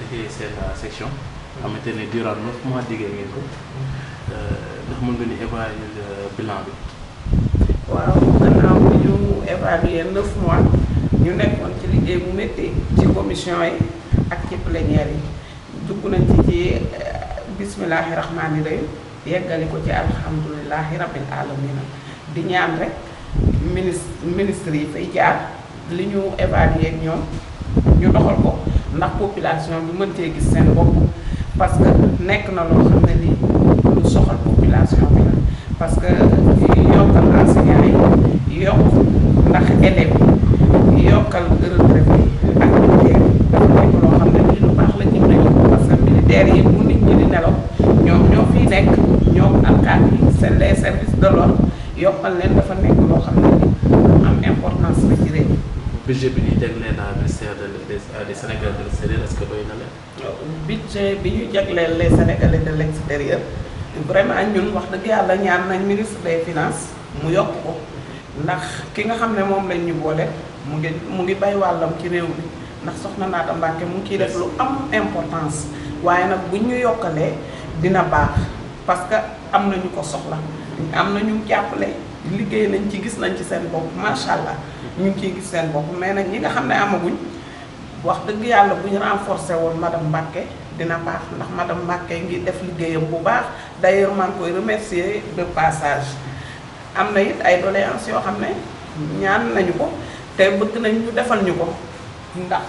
jiite seen section xamante ne durant neuf mois liggéey ngeen ko ndax mën nga ni évaluer bilan bi. waaw gannaaw bi ñu évaluer neuf mois ñu nekkoon ci liggéey bu métti ci commission yi ak ci plénière yi dugg nañ ci ci bismillahi rahmaani rahim yeggali ko ci alhamdulilahi rabbil alamina di ñaan rek ministre ministre yi fay jaar li ñu évaluer ak ñoom ñu doxal ko ndax population bi mën cee gis seen bopp parce que nekk na loo xam ne lii lu soxal population bi la parce que yokkal enseignants yi yokk ndax élèves yi yokkal retraite yi ak militaire yi dafa nekk loo xam ne lii lu baax la ci réew parce que militaire yi bu nit ñi di nelaw ñoom ñoo fiy nekk ñoom alkaati yi seen les services de l'ordre yokkal leen dafa nekk loo xam ne lii lu am importance la ci réew budget bi ñuy jagleel naa ministère de des des Sénégalais de l'extérieur est-ce que doy na leen. budget bi ñu jagleel les Sénégalais de l'extérieur vraiment ñun wax dëgg yàlla ñaan nañ ministre des finances mu yokk ko ndax ki nga xam ne moom lañ ñu boole mu ngi mu ngi bay wàllam ci réew mi ndax soxna Naata Mbàkke mu ngi ciy def lu am importance waaye nag buñ ñu yokkalee dina baax parce que am na ñu ko soxla am na ñu jàppale liggéey nañ ci gis nañ ci seen bopp macha allah ñu ngi ciy gis seen bopp mais nag ñi nga xam ne amaguñ wax dëgg yàlla bu ñu renforcer woon madame Mbacke dina baax ndax madame Mbacke ngi def liggéeyam bu baax d'ailleurs maa ngi koy remercier de passage am na it ay doléances yoo xam ne ñaan nañu ko te bëgg nañ ñu defal ñu ko ndax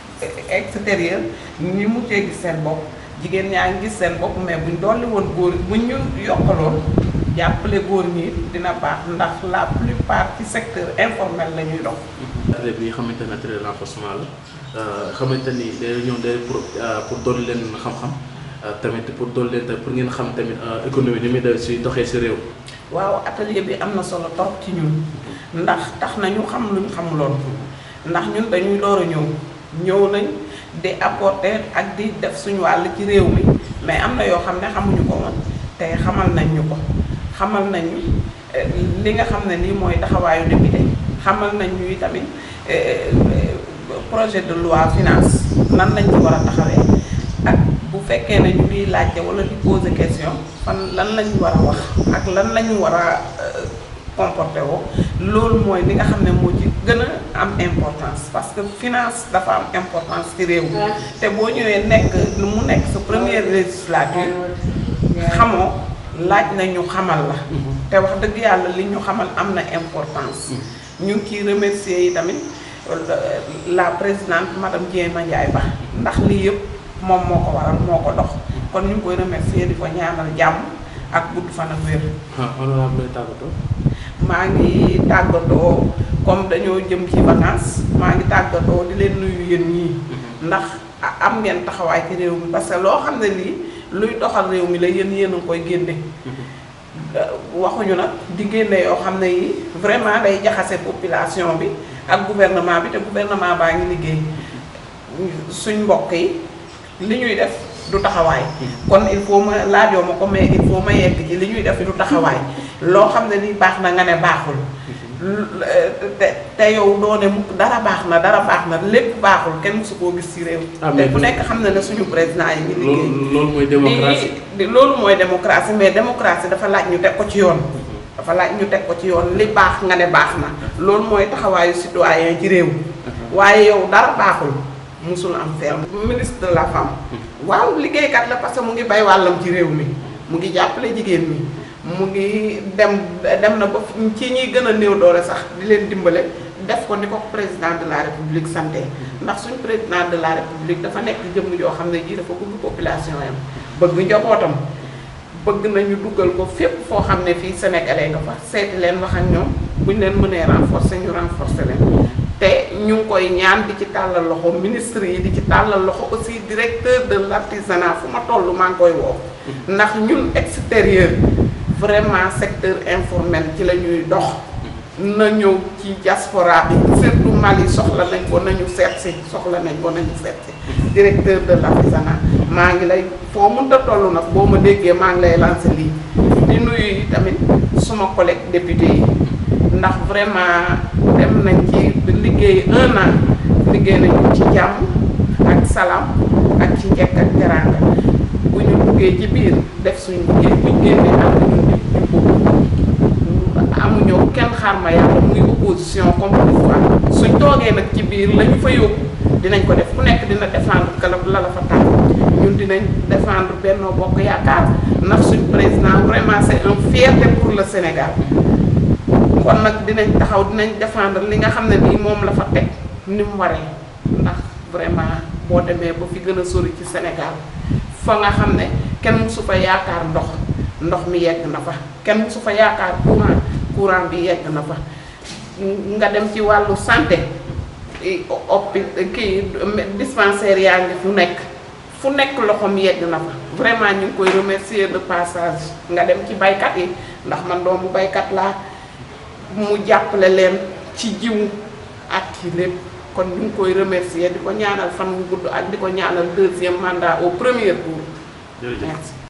extérieur ñi mu cee gis seen bopp jigéen ñaa ngi gis seen bopp mais buñ dolli woon góor buñ ñu yokkaloon jàppale góor ñi dina baax ndax la plupart ci secteur informel la ñuy dox. atelier bi nga xamante ne atelier renforcement la xamante ni day ñëw day pour pour dolli leen xam-xam tamit pour dolli leen tamit pour ngeen xam tamit économie ni muy def si doxee si réew. waaw atelier bi am na solo trop ci ñun ndax tax na ñu xam luñ xamuloon ndax ñun dañuy door a ñëw ñëw nañ di apporter ak di def suñu wàll ci réew mi mais am na yoo xam ne xamuñu ko woon te xamal nañ ñu ko xamal nañ ñu li nga xam ne nii mooy taxawaayu député xamal nañ ñu tamit projet de loi finance nan lañ ci war a taxawee ak bu fekkee ne ñu ngi laajte wala di poser question fan lan lañ war a wax ak lan lañu war a comporté woo loolu mooy li nga xam ne moo ci gën a am importance parce que finance dafa am importance ci réew mi te boo ñëwee nekk mu nekk sa première législature xamoo laaj na ñu xamal la te wax dëgg yàlla li ñu xamal am na importance ñu ngi ciy remercier yi tamit la présidente madame Diema Ndiaye Ba ndax lii yëpp moom moo ko waral moo ko dox kon ñu ngi koy remercier di ko ñaanal jàmm ak gudd fan ak wér honorable tàggatoo. maa ngi tàggatoo comme dañoo jëm ci vacances maa ngi tàggatoo di leen nuyu yéen ñii ndax am ngeen taxawaay ci réew mi parce que loo xam ne lii luy doxal réew mi la yéen yéen a koy génne waxuñu nag di génne yoo xam ne yi vraiment day jaxase population bi ak gouvernement bi te gouvernement baa ngi liggéey suñ mbokk yi li ñuy def du taxawaay kon il faut ma laajoo ma ko mais il faut ma yegg ci li ñuy def du taxawaay loo xam ne ni baax na nga ne baaxul te te yow doo ne mukk dara baax na dara baax na lépp baaxul kenn mësu koo gis ci réew te ku nekk xam na ne suñu président yi ngi liggéey loolu mooy démocratie di loolu mooy démocratie mais démocratie dafa laaj ñu teg ko ci yoon dafa laaj ñu teg ko ci yoon li baax nga ne baax na loolu mooy taxawaayu citoyen ci réew waaye yow dara baaxul musul am fenn ministre de la femme waaw liggéeykat la parce que mu ngi bay wàllam ci réew mi mu ngi jàppale jigéen mi mu ngi dem dem na ba ci ñiy gën a néew doole sax di leen dimbale def ko ni ko président de la république santé ndax suñ président de la république dafa nekk jëmm joo xam ne ji dafa bëgg population yam bëgg njabootam bëgg nañu dugal ko fépp foo xam ne fii sénégalais nga fa seeti leen wax ak ñoom buñ leen mënee renforcer ñu renforcer leen te ñu ngi koy ñaan di ci tàllal loxo ministre yi di ci tàllal loxo aussi directeur de l'artisanat fu ma toll maa ngi koy woo ndax ñun extérieur vraiment secteur informel ci la ñuy dox na ñëw ci diaspora bi surtout Mali soxla nañ ko nañu seet si soxla nañ ko nañu seet si directeur de l'artisanat maa ngi lay foo mënta toll nag boo ma déggee maa ngi lay lancer lii di nuyu yi tamit suma collègue député yi ndax vraiment dem nañ ci liggéey un an liggéey nañu ci jàmm ak salaam ak ci njekk ak teraanga bu ñu duggee ci biir def suñu liggéey bu ñu génnee ànd ñun ñëpp jubóo amuñoo kenn xaar ma yàlla muy opposition comme pouvoir suñ toogee nag ci biir la ñu fa yóbbu dinañ ko def ku nekk dina défendre kala la la fa tax ñun dinañ défendre Benno Bokk Yaakaar ndax suñ président vraiment c'est un fierté pour le Sénégal kon nag dinañ taxaw dinañ défendre li nga xam ne nii moom la fa teg ni mu waree ndax vraiment boo demee ba fi gën a sori ci Sénégal fa nga xam ne kenn mësu fa yaakaar ndox ndox mi yegg na fa kenn mësu fa yaakaar courant courant bi yegg na fa nga dem ci wàllu santé oppi kii dispensaire yaa ngi fu nekk fu nekk loxoom yegg na fa vraiment ñu ngi koy remercier de passage nga dem ci baykat yi ndax man doomu baykat laa mu jàppale leen ci jiwu ak ci lépp kon ñu ngi koy remercier di ko ñaanal fan wu gudd ak di ko ñaanal deuxième mandat au premier tour jërëjëf merci